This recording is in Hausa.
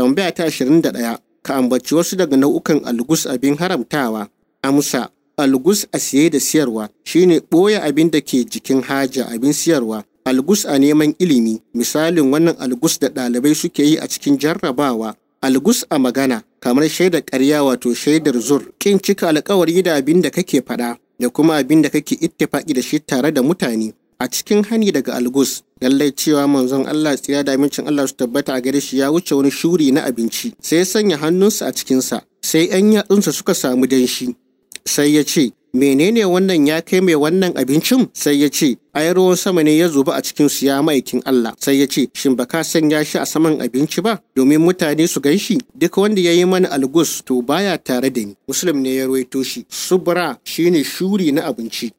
tambaya ta 21 ka ambaci wasu daga nau'ukan algus abin haramtawa amsa algus a siye da siyarwa shine ɓoye abin da ke jikin haja abin siyarwa algus a neman ilimi misalin wannan algus da ɗalibai suke yi a cikin jarrabawa algus a magana kamar shaidar ƙarya wato shaidar zur kin cika alkawari da abin da kake faɗa da kuma abin da kake ittifaki da shi tare da mutane a cikin hani daga algus lallai cewa manzon Allah tsira da amincin Allah su tabbata a gare shi ya wuce wani shuri na abinci sai ya sanya hannunsa a cikinsa sai 'yan yatsunsa suka samu danshi sai ya ce menene wannan ya kai mai wannan abincin sai ya ce ai ruwan sama ne ya zuba a cikin su ya maikin Allah sai ya ce shin ba ka sanya shi a saman abinci ba domin mutane su gan shi duk wanda ya yi mana algus to baya tare da ni muslim ne ya ruwaito shi subra shine shuri na abinci